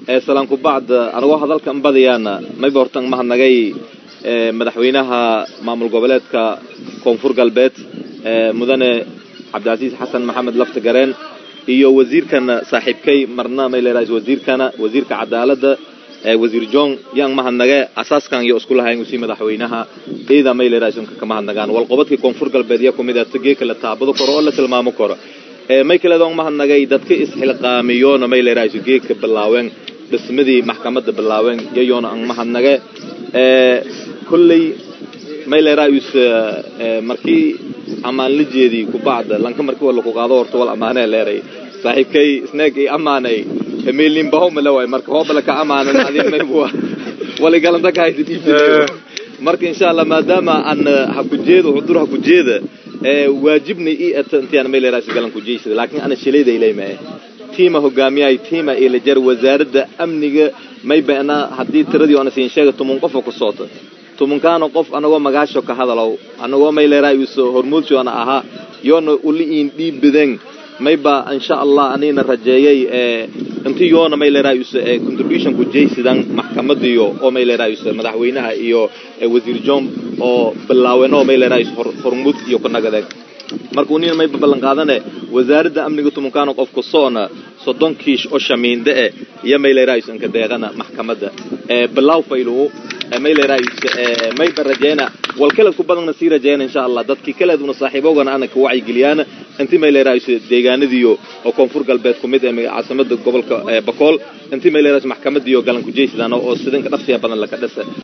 salaanku bacd anagoo hadalkan badayaana mayba hortan mahadnagay madaxweynaha maamul goboleedka koonfur galbeed mudane cabdilcasiis xasan maxamed lafta gareen iyo wasiirkana saaxiibkay marna mayleeraas wasiirkana wasiirka cadaaladda wasiir john yaan mahadnage asaaskan iyo isku lahayn usii madaxweynaha ida mayleeraasnka ka mahadnagaan walqobadkii koonfur galbeed iyo kumid tagee kala taabado karo oo la tilmaamo karo may kaledoon mahadnagay dadka isxilqaamiyoona mayleeraas geedka bilaaween dhismadii maxkamadda bilaaween yayoona aan mahadnage kolley mayleeraayus markii ammaan la jeedii kubacda lanka markii wala ku qaado horta wal ammaanee leeray saaxiibkay isneeg i ammaanay meelinbaho mala waay marka hoobala ka ammaanan adin maybuwa waligalanta ka haysa dhiibta marka insha allah maadaama aan hakujeeda hudur hakujeeda waajibna i ata intiaan mayleeraas galan kujeysada laakiin ana shilayda ilaymae tiima hogaamiyahay tiima ilajar wasaaradda amniga may bana haddii tiradii oona siin sheega tumun qofa ku soota tumunkaana qof anagoo magaasho ka hadalow anagoo mayleeraayuso hormuudsoona ahaa yoona uli iin dhiib badan mayba insha allah anina rajeeyay inti yoona mayleeraayuso contribution ku jaysidan maxkamadiyo oo mayleeraayuso madaxweynaha iyo wasiir john oo bilaaweno mayleeraayus hormuud iyo ku nagadeen marka unina mayba ballan qaadane wasaaradda amniga tumunkaana qofku soona soddon kiish oo shamiinde eh iyo mayleeraayus inka deeqana maxkamadda bilaaw faylugu mayleeraayus mayba rajeyna wal kaleed ku badanna sii rajeyna insha allah dadkii kaleeduna saaxiibogana ana ka wacyigeliyaan inti mayleeraayus deegaanadiyo oo koonfur galbeed ku mid ee caasimada gobolka bakool inti mayleeraayus maxkamadiyo galan kujeysidaan oo sidanka dhaqsiya badan laka dhasa